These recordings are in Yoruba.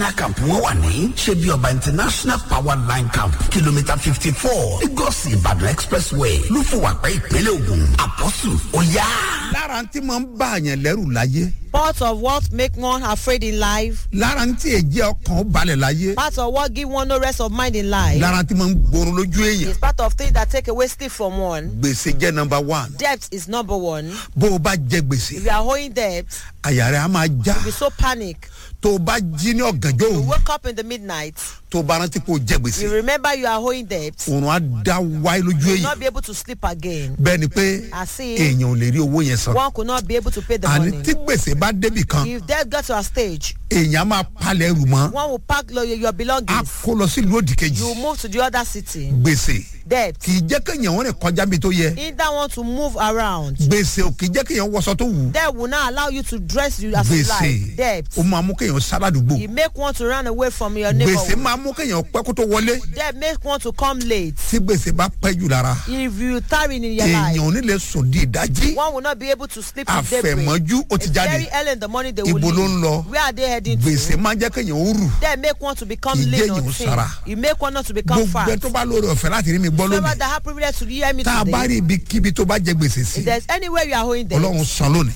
camp wọn wà ní ṣebí ọba international power line camp kìlómítà fifty four lagos ìbàdàn expressway lúfọwàpẹ́ ìpínlẹ̀ ògùn àpọ́sù ọ̀yá. lára tí mo ń bá àyàn lẹ́rù láyé Part of what make one afraid in life. lára tí èjì ọkàn ó balẹ̀ láyé Part of what give one no rest of mind in life. lára tí mo ń gbòòrò lójú èèyàn It's part of things that take away sleep from one. gbèsè jẹ́ nọmba one Debt is number one. bó o bá jẹ gbèsè If you are owing debt, àyà rẹ̀ á máa já you be so panic. tó o bá jí ní ọ̀gànjọ́ You òru wake up in the midnight. tó o bá rántí pé o jẹ gbèsè You remember you are owing debt. òrùn á dá wáyé lójú You will èèyàn not be able to sleep again. bẹ́ẹ̀ ni pé I see. èèyàn ò lè rí owó yẹn san One could not be able to pay the àní money. tí gbèsè bá débì kan If debt got to a stage, èèyàn á máa palẹ̀ ẹrù mọ́ one will pack lo- your á belongings. kó lọ sí ìlú òdì kejì You will move to the other city. gbèsè Debt. kì í jẹ́ kéèyàn wọ́n rìn kọjá bí tó yẹ Either want to move around. gbèsè ò kì í jẹ́ kéèyàn wọṣọ tó wù ú Debt will not allow you to dress you as you gbèsè like. Debt. ó máa mú kéèyàn sáládùúgbò It make one to run away from your gbèsè neighborhood. máa mú kéèyàn pẹ́ kó tó wọlé Debt make one to come late. tí gbèsè bá pẹ́ jù lára If you tarry in your èèyàn life, ò ní lè sùn di ìdájí one will not be able to sleep in daybreak. àfẹ̀mọ́jú ó ti It's jáde very early in the morning they will ibo ló ń leave. lọ Where are they heading gbèsè to? máa ń jẹ́ kéèyàn ó rù Debt make one to become Kì í lean jẹ́ or èèyàn thin. sára. It make one not to become gbogbo ẹ fat. tó bá lóore ọ̀fẹ́ láti rí mi gbọ́ Whoever lónìí that have privilege to hear me tá a bá today, rí ibikíbi tó bá jẹ gbèsè sí if there's anywhere you are owing ọlọ́run debt, san lónìí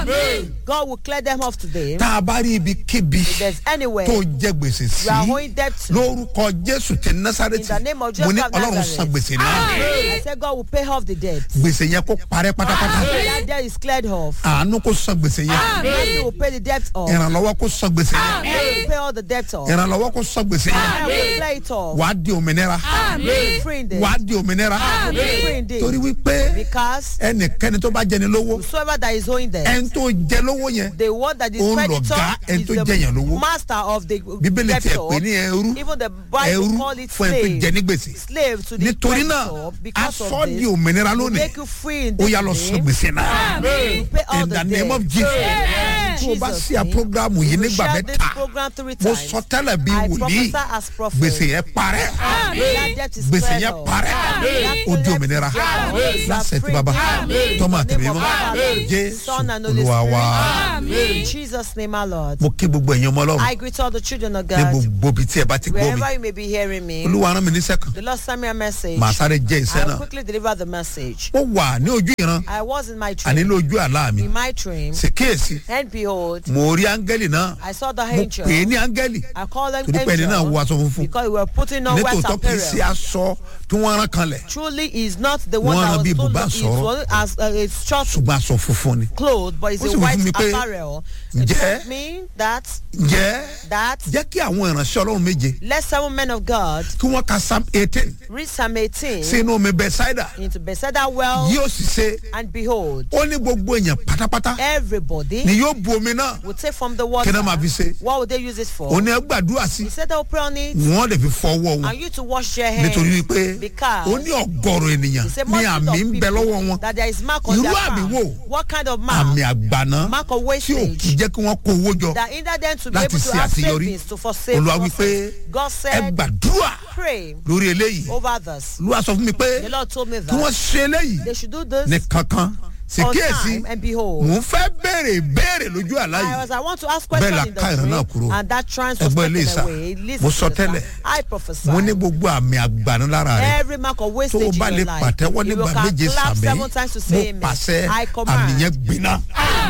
God will clear them off today. tá a bá rí ibikíbi If there's anywhere tó you jẹ gbèsè sí are owing debt to, lórúkọ jésù ti in násàrẹ́tì the name of mo ní Jesus of ọlọ́run san Nazareth, gbèsè náà I said God will pay off the debt. gbèsè yẹn kó parẹ́ pátápátá That debt is cleared off. àánú kó san gbèsè yẹn Mercy will pay the debt off. ìrànlọ́wọ́ kó san gbèsè yẹn God will pay all the debt off. ìrànlọ́wọ́ kó san gbèsè yẹn God will clear it off. wàá di òmìnira Be free in this. wàá di òmìnira Be free in this. torí wípé Because ẹnikẹ́ni tó bá jẹni lówó whosoever that is owing debt, ẹni tó jẹ lówó yẹn the one that is Òun creditor lọ̀gá ẹni is tó jẹ̀yàn the lówó. master of the bíbélì tiẹ̀ debtor. pé ní ẹrú Even the Bible ẹrú call it fún ẹni tó jẹ slave. ní gbèsè Slave to the nítorí náà creditor because aṣọ of di this. òmìnira will lónìí make you free in ó this yà lọ day. san gbèsè náà You pay all in the the name of debt. jesus In tó o bá Jesus' sí à name. programu yìí You nígbà share this mẹ́ta program three mo times. sọ tẹ́lẹ̀ bí I wòlíì prophesy as prophet. gbèsè yẹn parẹ́ That debt is gbèsè cleared yẹn off. parẹ́ That ó di debt òmìnira is cleared off. lásẹ̀ tí baba Free. tọ́mọ In the àtẹ̀mí name of mọ́ Father, jésù Son and Holy olúwa wa Spirit. In Jesus' name, our Lord. mo kí gbogbo ẹ̀yin ọmọ ọlọ́run I greet all the children of ní God. gbogbo ibi tí ẹ bá ti gbọ́ mi Wherever you may be hearing me, olúwa rán mi níṣẹ́ kan the Lord sent me a message. màá sáré jẹ́ iṣẹ́ I'll náà quickly deliver the message. mo wà ní ojú ìran I was in my àní dream. lójú àlá mi In my dream, sì kíyèsí and behold, mo rí áńgẹ́lì náà I saw the mo angel. pè é ní áńgẹ́lì I called them torí pé ẹni náà wọ angel aṣọ funfun because we were putting on white nítòótọ́ kì í ṣe apparel. aṣọ tí wọ́n rán kanlẹ̀ Truly is not the one Wọ́n rán that bí was told bùbá it sọ̀rọ̀. was as uh, it's short ṣùgbọ́n aṣọ funfun ni. clothes, but it's Ó sì a wí white fún mi pé, apparel. It ǹjẹ́- told me that ǹjẹ́ that jẹ́ kí àwọn ìránṣẹ́ ọlọ́run méje let seven men of God kí wọ́n ka psalm eighteen read Psalm 18 sínú omi bẹ́sáìdà into Bethesda well, yóò sì ṣe and behold, ó ní gbogbo èèyàn pátápátá everybody ni yóò bu omi náà will take from the kí water. náà máa fi ṣe What would they use it for? òun ni ẹ gbàdúrà sí He said they'll pray on it wọ́n lè fi fọ ọwọ́ wọn and you to wash your hands. nítorí wípé because ó ní ọgọ́rùn ènìyàn He said, ní multitude àmì of ń bẹ people lọ́wọ́ wọn that there is mark on Irú their àmì palm. wo? What kind of mark? àmì àgbàná Mark of tí ò wastage. kì í jẹ́ kí wọ́n kó owó jọ that hinder them to be Láti able to ṣe have àṣeyọrí. savings to forsake olúwa losses. wípé God ẹ said, gbàdúrà pray lórí eléyìí over others. olúwa sọ fún mi pé The Lord told me kí wọ́n that ṣe eléyìí they should do this ní kankan sì on kíyèsí time and behold. mò ń fẹ́ béèrè béèrè lójú àlá I yìí was I want to ask Bẹ́ẹ̀ la question in ká ìran náà the kúrò. dream and that trance was Ẹgbọ́n taken eléyìí sá. away. Listen Mo to sọ this, tẹ́lẹ̀. sir. I prophesy. mo ní gbogbo àmì àgbàná lára rẹ Every mark of tó o wastage bá in lè your life. pàtẹ́wọ́ If you nígbà can méje clap sàmì seven times to mo say amen. pàṣẹ I àmì command. yẹn gbiná.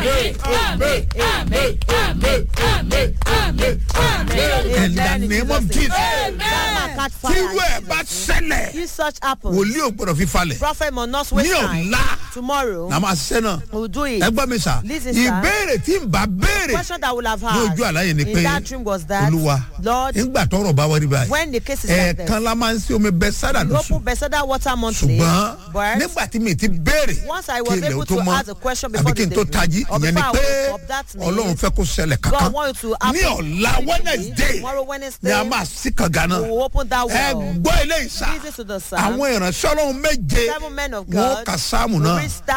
in the name of jesus tírú ẹ̀ bá ṣẹlẹ̀ If such happens, wòlíì ò gbọdọ̀ fi falẹ̀ prophet must not waste ní time. ọ̀la Tomorrow, la máa ṣiṣẹ́ náà we'll do it. ẹ gbọ́ mi sà Listen, sir. ìbéèrè tí n bá béèrè question that we'll have ní had ojú àlàyé ni pé in that dream was that olúwa Lord, nígbà tọrọ bá wọlé báyìí when the case is like this, ẹ̀ẹ̀kan la máa ń ṣe omi bẹ sádà we lóṣù open Bethesda water monthly, ṣùgbọ́n but nígbà tí mi ti béèrè once I kí was ilẹ̀ able ó tó to mọ́ ask a question àbí before kí the n tó day, tají or ìyẹn ni before I pé woke up, that means ọlọ́run fẹ́ kó ṣẹlẹ̀ kankan God want it to happen. ní ọ̀la wednesday Tomorrow ni Wednesday, a máa sí kànga náà we will open that ẹ well. gbọ́ ilé ìsà Listen to the psalm. àwọn ìránṣẹ́ ọlọ́run méje Seven men of wọn God ka sáàmù will náà read that psalm psalm,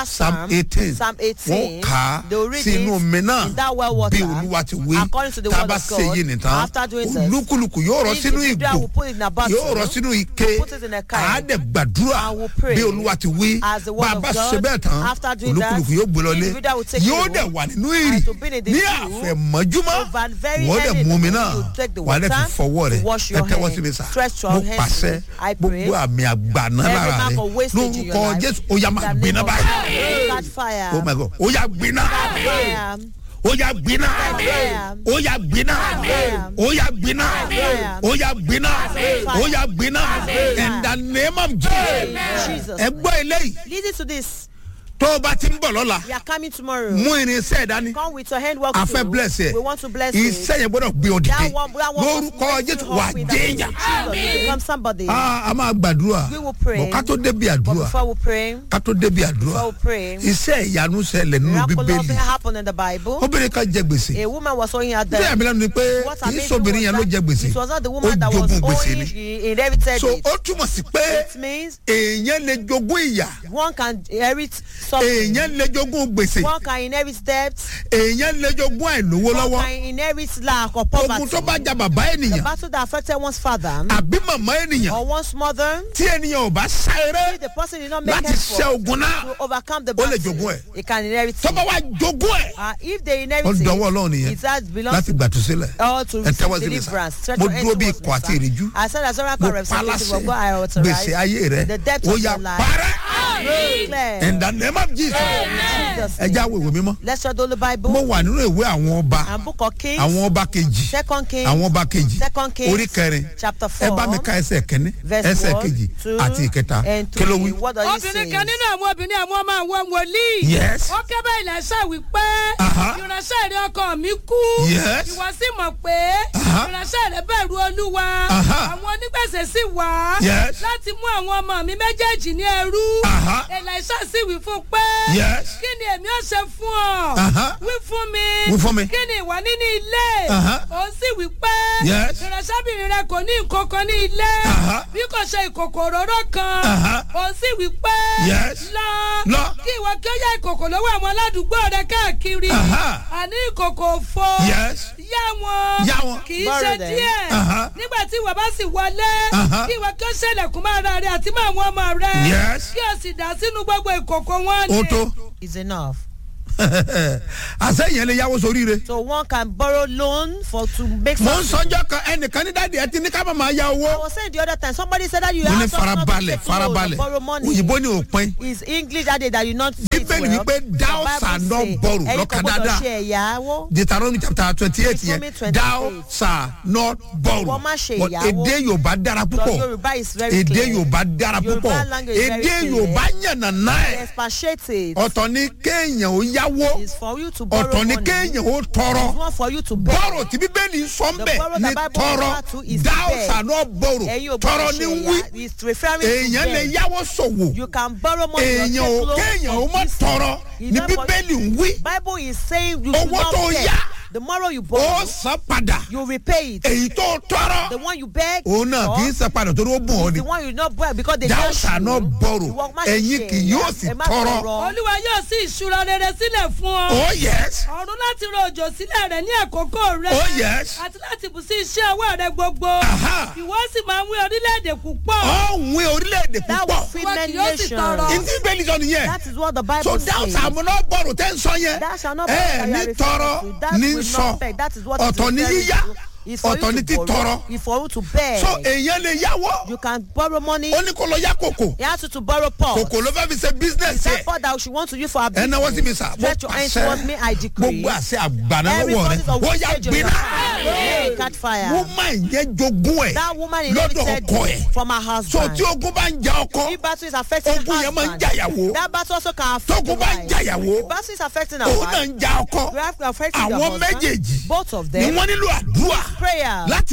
Psalm, eighteen Psalm wọ́n 18, kà á they will read sínú it omi náà in that well water, bí olúwa ti wí according to the tá a word bá of ṣe God. yìí nìtàn After doing this, olúkúlùkù yóò rọ each sínú individual ìgò will put it in a bottle, yóò rọ sínú ike put it in a can, àádẹ gbàdúrà and will pray bí olúwa ti wí as the word bá a of bá God. ṣe bẹ́ẹ̀ tán After doing that, olúkúlùkù yóò gbé lọlé individual will take yóò the dẹ̀ room wà nínú ìrì and to be in the ní dew, àfẹ̀mọ́júmọ́ over very wọ́n dẹ̀ early in mú the omi morning, náà you take the wà á dẹ̀ fi water fọwọ́ to rẹ̀ wash ẹ your tẹ́wọ́ hand. sí mi sà Stretch your mo hands pàṣẹ to me. I pray. gbogbo àmì àgbàná Every lára mark rẹ̀ of wastage in your lórúkọ life, jésù ó yá in máa the gbiná name of báyìí Jesus, catch fire. oh my god ó yá gbiná Fire. ó yá gbiná Fire. ó yá gbiná Fire. ó yá gbiná Fire. ó yá gbiná Fire. ó yá gbiná Fire. in the name of jesus Jesus. ẹ gbọ́ eléyìí Listen to this. tó o bá ti ń bọ̀ lọ́la We are coming tomorrow. mú irinṣẹ́ dání Come with your handwork. a fẹ́ too. bless ẹ We want to bless you. iṣẹ́ yẹn gbọ́dọ̀ gbé ọ dìde That one, that one must lórúkọ raise you jésù up wà in the name déèyàn of Jesus. You become somebody. a a máa gbàdúrà We will pray. bọ̀ ká tó débi But àdúrà before we pray, ká tó débi àdúrà before we pray, iṣẹ́ ìyanu ṣẹlẹ̀ nínú miraculous bíbélì thing happened in the Bible. obìnrin kan jẹ gbèsè A woman was owing her bí debt. àmì lẹ́nu ni pé What kì í amazing sóbìnrin was yẹn ló that jẹ gbèsè It was not the ó woman that was jogún gbèsè owing, ni she inherited so it. ó túmọ̀ sí pé It means èèyàn lè jogún ìyà one can inherit something. èèyàn lè jogún gbèsè One can inherit debt. èèyàn lè jogún àìlówó One lọ́wọ́ can inherit lack or ogun poverty. tó bá ja bàbá The ènìyàn battle that affected one's father àbí màmá ènìyàn or one's mother, tí ènìyàn ò bá sá eré if the person did not make láti ṣe effort ogun náà to overcome the ó lè battle, jogún ẹ̀. he can inherit tó it. bá wá jogún ẹ̀ Uh, if they ó inherit dọwọ́ ọlọ́run it, nìyẹn it has belongs láti gbàtúsílẹ̀ all to ẹ tẹ́wọ́ receive sí mi sá deliverance. Stretch mo your hands dúró bí towards ikọ̀ me, àti sir. ìrìjú I said as mo oracle representative paláṣẹ of God, I authorize gbèsè ayé rẹ the depth ó of yà your life. parẹ́ Declare. in the name of Jesus Jesus' ẹ já wo ìwé mímọ́ Let's read all the mo Bible wà nínú ìwé àwọn ọba and Book of Kings, àwọn ọba kejì Second Kings, àwọn ọba kejì Second Kings, orí kẹrin chapter ẹ four, bá mi ka ẹsẹ̀ kẹ́ni verse ẹsẹ̀ one, kejì two, àti ìkẹta and kí ló three. wí. What does it obìnrin say? kan nínú àwọn obìnrin àwọn ọmọ àwọn wòlíì. Yes. ó ké bá ilẹ̀ ṣá wípé. Aha. ìránṣẹ́ rẹ ọkọ mi kú. Yes. ìwọ sì mọ̀ pé. Aha. ìránṣẹ́ rẹ bẹ̀rù olúwa. Aha. àwọn onígbèsè sì wá. Yes. láti mú àwọn ọmọ mi méjèèjì ní ẹrú. Aha. Èlíṣà sì wí fún un pé. Yes. kí ni èmi ó ṣe fún ọ. Aha. wí fún mi. Wí fún mi. kí ni ìwọ ní ní ilé. Aha. ó sì wí pé. Yes. ìránṣẹ́bìnrin rẹ kò ní nǹkan kan ní ilé. Aha. bí kò ṣe ìkòkò òróró kan. Aha. ó sì wí pé. Yes. lọ. Lọ. kí ìwọ kí ó yá ìkòkò lọ́wọ́ àwọn aládùúgbò rẹ káàkiri. Aha. àní ìkòkò òfo. Yes. yá wọn. Yá wọn. kì í Borrow ṣe them. díẹ̀. Aha. nígbà tí ìwọ bá sì wọlé. Aha. kí ìwọ kí ó ṣẹlẹ̀kùn máa ra rẹ àti máa àwọn ọmọ rẹ. Yes. kí o sì dà sínú gbogbo ìkòkò wọn ó tó Is enough. àṣẹyìn lè yáwó sórí rẹ. So one can borrow loan for to make mo ń something. sọjọ́ kan ẹnìkan ní dáàdi ẹ ti ní ká má máa ya I owó. was saying the other time somebody said that you mo ní have to not to farabalẹ̀ take loan or farabalẹ̀ borrow money. òyìnbó ní òpin. Is English that day that you not say it Bíbélì well. wípé thou The Bible shalt not say, borrow. ẹ̀yin Lọ́kàn kò gbọ́dọ̀ dáadáa. ṣe ẹ̀yáwó. Deuteronomy chapter twenty eight yẹn Deuteronomy 28. thou shalt not borrow. Wọ́n má ṣe But ìyàwó. èdè Yorùbá dára The púpọ̀. Yoruba is very Èdè clear. Yorùbá dára Yoruba púpọ̀. language is very Èdè clear. Yorùbá yànnàná ẹ̀. Expatiate it. Ọ̀tọ̀ ni kéèyàn ó yáwó. Is for you to borrow Ọ̀tọ̀ ni money. kéèyàn ó It's tọrọ. one for you to borrow. Bọ́rọ̀ tí Bíbélì sọ ń The bẹ̀ borrow ní the Bible tọrọ. refer to is Thou beg. shalt not borrow. Ẹ̀yin ò Tọrọ gbọ́dọ̀ ni ṣe wí. ẹ̀yá. It's referring to Èèyàn lè beg. yáwó ṣòwò. You can borrow money or Èèyàn take ò loan kéèyàn ó from má this. tọrọ. It's Ní not for- Bíbélì ń wí. Bible is saying you should Owó not tó beg. yá. The more you Ó borrow, san padà. you repay it. Èyí tó tọrọ. The one you beg, òun náà for kì í san padà torí ó bùn ọ́ is ni. the one you not borrow because they Thou just shalt you. not borrow. Ìwọ má ṣe Ẹ̀yin ṣe kì ẹ̀yá. yóò sì Ẹ má tọrọ. olúwa yóò sí ìṣúra rere sílẹ̀ fún ọ. Oh yes. ọ̀run láti ro òjò sílẹ̀ rẹ̀ ní àkókò rẹ̀. Oh yes. àti láti bù sí iṣẹ́ ọwọ́ rẹ̀ gbogbo. Aha. ìwọ sì máa ń wí orílẹ̀-èdè púpọ̀. Ọ̀hún orílẹ̀-èdè That will púpọ̀. feed Ìwọ many kì yóò sì tọrọ. nations. Ìdí ìbéèlì sọ nìyẹn. That is what the Bible So says. thou shalt not borrow tẹ́ ń sọ yẹn. Thou shalt not borrow Ẹ that you are ní tọrọ referring to. That ní will sọ. not beg. That is what it Ọ̀tọ̀ ní refers yíyá. to. It's for Ọ̀tọ̀ you ní to borrow. títọrọ. It's for you to beg. So èèyàn lè yáwó. You can borrow money. Ó ní kó lọ yá kòkò. You have to, to borrow pot. Kòkò ló fẹ́ fi ṣe business That yẹ. pot that she want to use for her Ẹ náwó sí mi business. sà. Mo Stretch your hands towards me, I pàṣẹ. decree. Gbogbo àṣẹ àgbàna Every lọ́wọ́ rẹ̀. forces of Ó yá wastage on your gbiná. Hey, catch fire. Woman yẹn jogún ẹ̀. That woman Lọ́dọ̀ inherited ọkọ ẹ̀. from her So husband. tí ogun bá ń ja ọkọ. If battle is affecting Ogun her yẹn máa ń husband, jàyàwó. that battle also can affect Tógun the bá ń wife. jàyàwó. Battle is affecting her Òun náà wife. ń ja ọkọ. You have to affect the Àwọn husband. méjèèjì Both of ni them. wọ́n nílò àdúrà Prayer. láti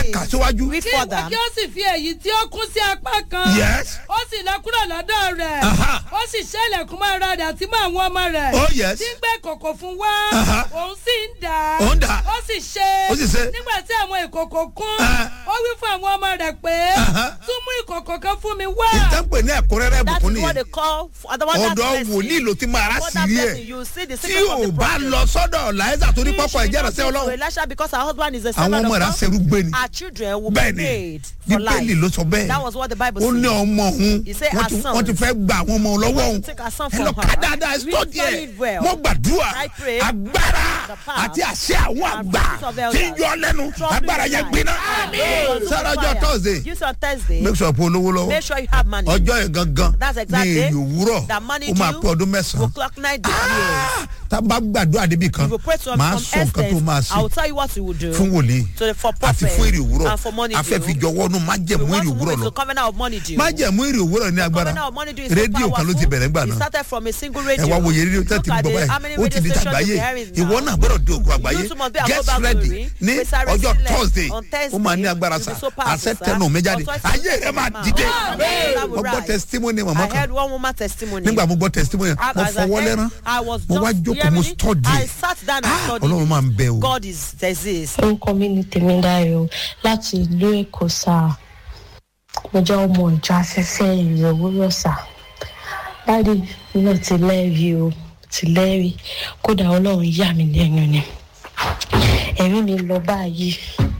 ẹ kà síwájú. Read kí ìwọ further. kí ó sì fi èyí tí ó kún sí apá kan. yes ó sì lọ kúrò lọ́dọ̀ rẹ̀. Aha. ó sì ṣẹlẹ̀kùn mọ́ ara rẹ̀ àti mọ́ àwọn ọmọ rẹ̀. Oh, yes. tí ń gbé kòkò fún wa. Aha. òun sì ń dà á. Ó ń dà á. ó sì ṣe. Ó sì ṣe. nígbà tí àwọn ìkòkò kún. Ah. ó wí fún àwọn ọmọ rẹ̀ pé. Aha. tún mú ìkòkò kan fún mi wá. ìtẹ́pẹ̀ ní ẹ̀kúnrẹ́rẹ́ That ìbùkún is what nìyẹn they call for the one that ọ̀dọ̀ blessing. wòlíì ló ti máa rá For sí that rí blessing, ẹ̀ you see the tí secret of ò the bá prophet. lọ sọ́dọ̀ láìsà torí She pọ́pọ́ should ìjẹ́ not ìrẹsẹ́ go to ọlọ́run Elisha because her husband is a àwọn servant ọmọ of rẹ̀ á God. serú gbé ni Our children will be bẹ́ẹ̀ ni paid for bíbélì ló life. sọ bẹ́ẹ̀ That was what the Bible ó ní says. ọmọ òun He said wọ́n her ti- son. wọ́n ti fẹ́ gba àwọn ọmọ lọ́wọ́ òun Take her son ẹ from lọ ká her. dáadáa Read sọ́ọ̀dì ẹ̀ solid well. mo gbàdúrà I pray agbára the power àti àṣẹ àwọn and àgbà fruits of elders tí ń yọ lẹ́nu troubling agbára your yẹn life. gbiná Go to sára ọjọ́ fire. thursday Use on Thursday. make sure pé olówó lọ́wọ́ Make sure you have money. ọjọ́ yẹn gangan That's ní exactly èyí òwúrọ̀ that money ó máa due pé ọdún will mẹ́sàn-án clock nine years. tá a bá gbàdúrà débi kan If you pray to máa some sọ nǹkan tó máa extent, I will ṣe tell you what you will do. fún wòlíì To the for àti prophet fún èrè òwúrọ̀ and for money afẹ́ due. fi jọwọ́ nù má We jẹ̀mú want èrè to move òwúrọ̀ into lọ covenant of money due. má jẹ̀mú èrè òwúrọ̀ ní agbára Covenant of money due is so rédíò kan ló ti bẹ̀rẹ̀ ńgbà It náà started from a single ẹ radio. wá wo yẹ rédíò tẹ́ Look ti at gbọ́ the- how báyìí many ó ti radio di stations tàgbáyé you hearing now? ìwọ náà gbọ́dọ̀ di ogun àgbáyé You too must be a get global ready glory. ní We shall ọjọ́ resilience thursday on ó máa ní Thursday. agbára You'll sa be so powerful, àṣẹ sir. tẹnu mi jáde Authority ayé rẹ máa will dìde Amen. That will mo gbọ́ rise. testimony màmá I kan heard one woman testimony. nígbà mo gbọ́ testimony As mo I fọwọ́ heard, lẹ́rán I was mo wá just jókòó hearing mo it. study I sat down and Ah, studied. ọlọ́run máa ń bẹ o. God is exists. orúkọ mi ní tèmídáyọ láti ìlú èkó sáà mo jẹ́ ọmọ ìjọ afẹ́fẹ́ ìrìn òwúrọ̀ sá dáàdi mi náà ti lẹ́rìí o ti lẹ́rìí kódà ọlọ́run yà mí lẹ́nu ni ẹ̀rí mi lọ báyìí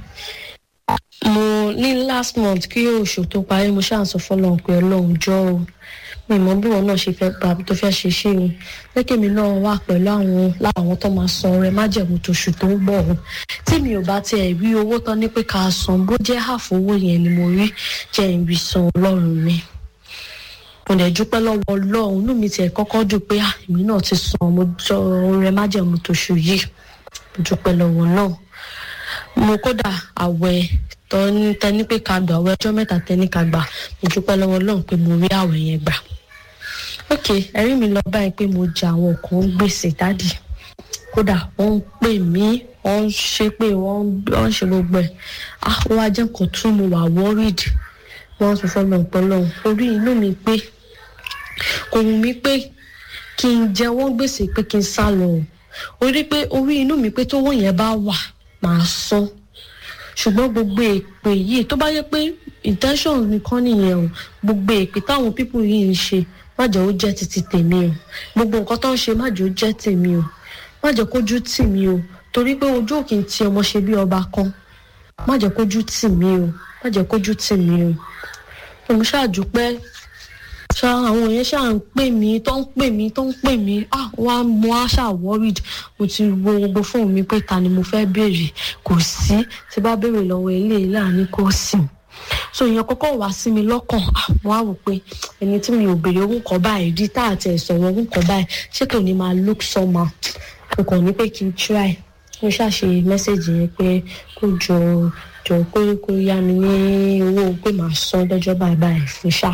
mo ní last month kí oṣù tó parí mo ṣáà sọ fọlọ́run pé ọlọ́run jọ o mi mọ bí wọn náà ṣe fẹ́ gbà tó fẹ́ ṣe ṣe o lẹ́kẹ̀mí náà wà pẹ̀lú àwọn láwọn tó máa san ọrẹ májẹ̀mú tóṣù tó ń bọ̀ o tí mi ò bá tiẹ̀ rí owó tán ní pé ká san bó jẹ́ àfowó yẹn ni mo rí jẹ́ ìrì san ọlọ́run mi mo lè dúpẹ́ lọ́wọ́ ọlọ́run inú mi tiẹ̀ kọ́kọ́ dùn pé ah, èmi náà ti san mo jọ ọrẹ májẹ̀mú tóṣù yìí mo dúpẹ́ lọ́wọ́ náà mo kódà àwẹ̀ tọ́ni tẹni pé ká gbà àwẹ̀ ọjọ́ mẹ́ta tẹni ká gbà mo dúpẹ́ lọ́wọ́ ọlọ́run pé mo rí àwẹ̀ yẹn gbà ok ẹ̀rí mi lọ báyìí pé mo jẹ àwọn kan gbèsè dádì kódà wọ́n ń pè mí wọ́n ń ṣe pé wọ́n ń wọ́n ń ṣe gbogbo ẹ̀ ah ó wá jẹ́ nǹkan tún mo wà worried wọ́n sọ fún mi ọ̀pọ̀lọ́ orí inú mi pé kò wù mí pé kí n jẹ wọ́n gbèsè pé kí n sá lọ o orí pé orí inú mi pé tówó yẹn bá wà màá san ṣùgbọ́n gbogbo èpè yìí tó bá yẹ pé intention nìkan nìyẹn o gbogbo èpè táwọn pípù yìí ń ṣe má jẹ́ ó jẹ́ títí tèmi o gbogbo nǹkan tó ń ṣe má jẹ́ ó jẹ́ tèmi o má jẹ́ kójú tì mí o torí pé ojú òkè ń ti ọmọ ṣe bí ọba kan má jẹ́ kójú tì mí o má jẹ́ kójú tì mí o mo ṣáàdúpẹ́ ṣá àwọn yẹn ṣáà ń pè mí tó ń pè mí tó ń pè mí ah wá mo á ṣáà worried mo ti wo gbogbo fóònù mi pé ta ni mo fẹ́ béèrè kò sí tí bá béèrè lọ́wọ́ eléyìí láàánú kò sí so ìyẹn kọ́kọ́ wá sí mi lọ́kàn ah mo á wò pé ẹni tí mi ò béèrè owó kan báyìí rí tá àti ẹ̀sọ̀rọ̀ owó kan báyìí ṣé kò ní máa look somehow mo kàn ní pé kí n try mo ṣàṣe mẹ́sẹ̀gì yẹn pé kó jọ jọ pé kó yá mi ní owó pé màá san lọ́jọ́ báyìí báyìí fún ṣáà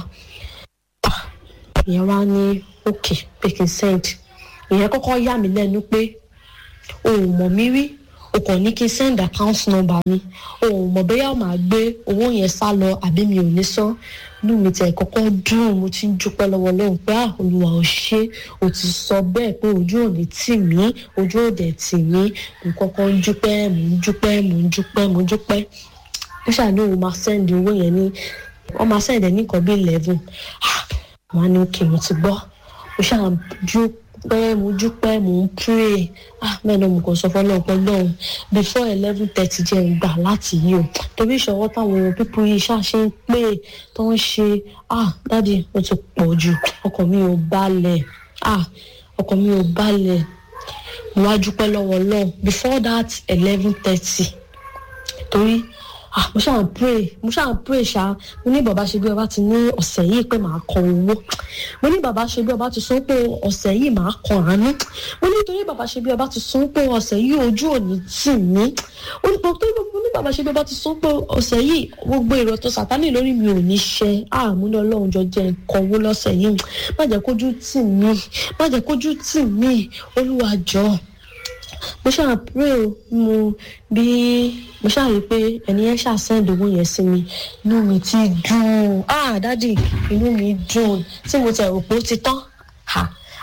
ìyẹn wá ní òkè pé kí n send ìyẹn kọ́kọ́ yà mí lẹ́nu pé o ò mọ̀ mí rí o kàn ní kí n send account number mi o ò mọ̀ bóyá màá gbé owó yẹn sá lọ àbí mi ò ní san inú mi tẹ̀ kọ́kọ́ dùn mo ti ń dúpẹ́ lọ́wọ́ lóhùn pé ah olùwà ò ṣe o ti sọ bẹ́ẹ̀ pé ojú ò ní tì mí ojú ò dẹ̀ tì mí mo kọ́kọ́ ń dúpẹ́ mo ń dúpẹ́ mo ń dúpẹ́ mo ń dúpẹ́ ó ṣàní òun máa send owó yẹn ní wọ́n máa send ẹ̀ ní nǹkan bí eleven wọn á ní òkè mo ti gbọ́ mo ṣáà dúpẹ́ mo dúpẹ́ mo ń pray ah bẹ́ẹ̀ náà mo kàn sọ fọlọ́ ọ̀pọ̀ lọ́hùn before eleven thirty jẹ́ ń gbà láti yí o torí ìṣọwọ́ táwọn pípọ̀ yìí ṣáṣe ń pè tó ń ṣe ah dáàdi ó ti pọ̀ jù ọkàn mi ò balẹ̀ ah ọkàn mi ò balẹ̀ mo wá dúpẹ́ lọ́wọ́ lọ́hùn before that eleven thirty torí ah mo ṣáà ń pray mo ṣáà ń pray ṣá mo ní bàbá ṣe bí ọba ti ní ọ̀sẹ̀ yìí pé màá kọ owó mo ní bàbá ṣe bí ọba ti sọ pé ọ̀sẹ̀ yìí màá kọ àánú mo ní torí bàbá ṣe bí ọba ti sọ pé ọ̀sẹ̀ yìí ojú òní tì mí mo ní torí mo ní bàbá ṣe bí ọba ti sọ pé ọ̀sẹ̀ yìí gbogbo èrò tó sàtánì lórí mi ò ní ṣe ah mo ní ọlọ́run jọ jẹ́ nǹkan owó lọ́sẹ̀ yìí má jẹ́ kójú tì mí má jẹ́ kójú tì mí olúwa jọ̀ọ́ mo ṣáà pray o mo bí mo ṣáà rí i pé ẹni yẹn ṣáà send owó yẹn sí mi inú mi ti dùn ah dádì inú mi dùn tí mo tẹ̀ rò pé ó ti tán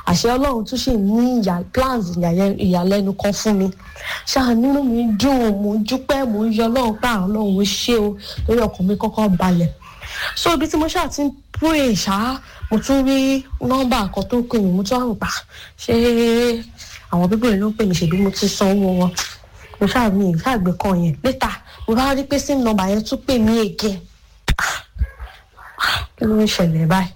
àṣẹ ọlọ́run tún ṣì ní ìyà plans ìyàyẹ- ìyàlẹ́nu kan fún mi ṣáà nínú mi dùn mò ń dúpẹ́ mò ń yọ ọlọ́run pé àwọn ọlọ́run ó ṣe o lórí ọkàn mi kọ́kọ́ balẹ̀ so ibi tí mo ṣáà ti ń pray ṣá mo tún rí nọ́mbà kan tó pè mí mo tún wá rò pa ṣé àwọn bíbélì ló ń pè mí ṣèbí mo ti san owó wọn mo ṣáà mi ì ṣáà gbé kan yẹn létà mo bá rí pé sim nọ́mbà yẹn tún pè mí again kí ló ń ṣẹlẹ̀ báyìí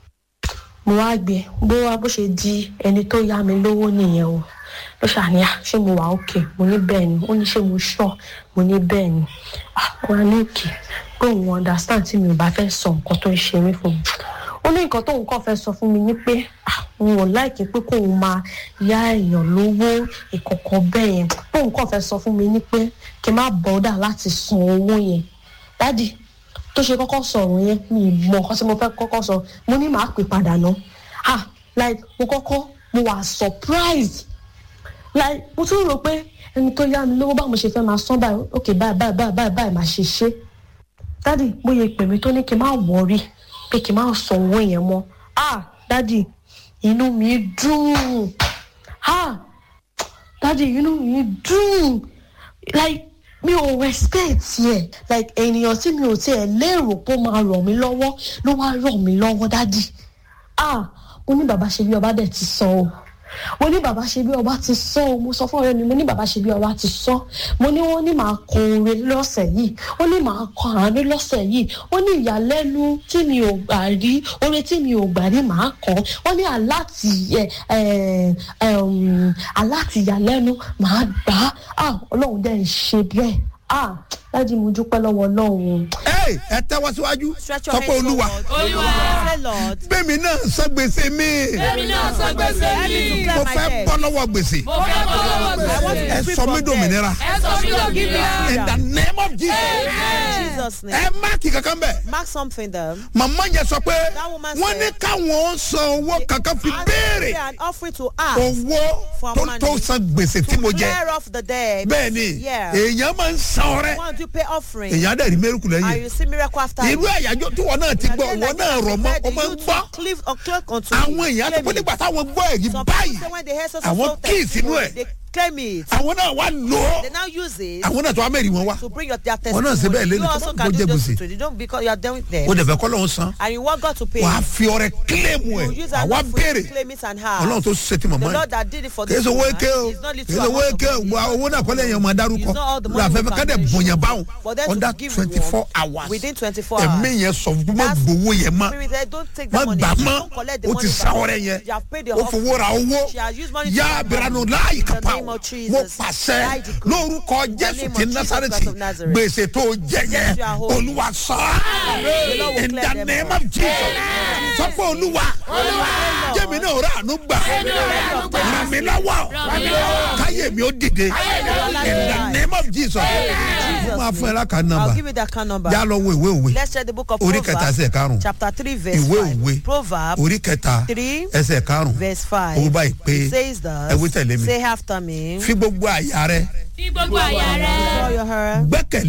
mo wá gbé bó wá bó ṣe di ẹni tó yá mi lówó nìyẹn o ló ṣàníyà ṣé mo wà òkè mo ní bẹ́ẹ̀ ni ó ní ṣé mo ṣọ́ mo ní bẹ́ẹ̀ ni ah wọn á ní òkè pé òun understand tí mi ò bá fẹ́ sọ nǹkan tó ń ṣe mí fún mi ó ní nǹkan tóun kàn fẹ́ sọ fún mi ní pé ah òun ò láìkí pé kóun máa yá èèyàn lówó ìkọ̀kọ̀ bẹ́ẹ̀ yẹn bóun kàn fẹ́ sọ fún mi ní pé kí n má bọ́dà láti san owó yẹn dádì tó ṣe kọ́kọ́ sọ̀rọ̀ yẹn mi ì mọ nǹkan tí mo fẹ́ kọ́kọ́ sọ mo ní màá pè padà ná ah like mo kọ́kọ́ mo wà surprised like mo tún rò pé ẹni tó yá mi lówó báwo mo ṣe fẹ́ máa san báyìí ok báyìí báyìí báyìí báyìí báyìí máa ṣe ṣe dádì mo yẹ pè mí tó ní kí n má wọrí pé kí n má san owó yẹn mọ́ ah dádì inú mi dùn ah dádì inú mi dùn like mi ò respect yẹ like ènìyàn tí mi ò tiẹ̀ lérò pé ó máa ràn mí lọ́wọ́ ló wá ràn mí lọ́wọ́ dádì ah mo ní bàbá ṣe bí ọba dẹ̀ ti sọ o mo ní bàbá ṣe bí ọba ti sọ o mo sọ fún ọ̀rẹ́ mi mo ní bàbá ṣe bí ọba ti sọ mo ní wọ́n ní màá kọ oore lọ́sẹ̀ yìí wọ́n ní màá kọ àánú lọ́sẹ̀ yìí wọ́n ní ìyàlẹ́nu tí mi ò gbà rí oore tí mi ò gbà rí màá kọ wọ́n ní aláti ẹ ẹ ẹm, aláti ìyàlẹ́nu màá gbà á ah ọlọ́run dẹ̀ ń ṣe bẹ́ẹ̀ ah dájú mo dúpẹ́ lọ́wọ́ ọlọ́run Hey, ẹ tẹ́wọ́ síwájú Stretch sọ your pé hands olúwa forward. Say Lord. gbẹ̀mí náà san gbèsè mi èmi náà sọ gbèsè mi. mo fẹ́ bọ́ lọ́wọ́ gbèsè mo fẹ́ bọ́ lọ́wọ́ I want gbèsè. to be ẹ free sọ mí from dòmìnira ẹ sọ mí lọ kí mi á. in the name of Jesus In Jesus' name. ẹ máàkì kankan bẹ́ẹ̀ Mark something there. màmá yẹn sọ pé That woman wọ́n ní said- káwọn san owó kankan fi And béèrè an offering to ask owó for tó money tó san gbèsè tí to mo jẹ clear off the debt. bẹ́ẹ̀ ni Yeah. èèyàn máa ń san ọrẹ Want to pay offering. èèyàn á dẹ̀ rí mẹ́rùkù And lẹ́yìn you see miracle after irú àyájọ́ tí wọ́n náà ti gbọ́ wọ́n náà rọ̀ mọ́ ọ máa ń gbọ́ àwọn èèyàn tó pé nígbà táwọn gbọ́ èyí báyìí àwọn kíì sínú ẹ̀ They claim it. àwọn náà wá lò ó They now use it àwọn náà tó wá mẹ́rin wọn wá to bring your their Wọn náà ṣe bẹ́ẹ̀ testimony. lẹ́nu You tó also bá can gbọ́ do jẹ those gbèsè. two. You don't because you are done with them. ó dẹ̀ fẹ́ kọ́ lọ́hún san And you want God to pay. wàá fi ọrẹ kílẹ̀mù ẹ̀ You use àwa an offering béèrè to claim it and have. ọlọ́run tó ṣe ti The mọ̀mọ́ Lord ẹ̀ that did it for kì í this ṣe owó woman eke o is not kì little í ṣe owó amount of eke o money. gba owó náà kọ́lé yẹn máa dárúkọ It's not all the money lọ́wọ́ we afẹ́fẹ́ can kádẹ̀ mention. bọ̀yàn báwọn For them to under give twenty four one hours within 24 ẹ̀mí hours. yẹn sọ fún má That's- gbowó yẹn mọ́ Spirit, eh, don't take má the money. gbà mọ́ Don't collect the o money ti back. sa ọrẹ yẹn You have paid the o fowó ra owó She has used money to yá buy abiranu money. láàyè In the kápá name o of Jesus. mo pàṣẹ I decree. lórúkọ In the jésù name ti of Jesus násàrẹ́tì Christ of Nazareth. gbèsè tó jẹ yẹn you are holy. olúwa sọ The Lord will in clear the them name all. of jesus sọ pé olúwa jẹ́mi náà rà àánú gbà ràn mí lọ́wọ́ káyé mi ó dìde in the name of jesus Jesus' máa fún ẹ name. láka I'll nọmba give you that account number. yá lọ wo ìwé òwe Let's check the book of orí kẹta ẹsẹ̀ Proverbs, karùn-ún chapter 3, verse ìwé 5. òwe Proverbs orí kẹta 3, ẹsẹ̀ karùn-ún verse 5. owó báyìí pé It says ẹ wí thus, tẹ̀lé mi say after me, fi gbogbo àyà rẹ fi gbogbo àyà rẹ. draw your hair. gbẹ́kẹ̀lé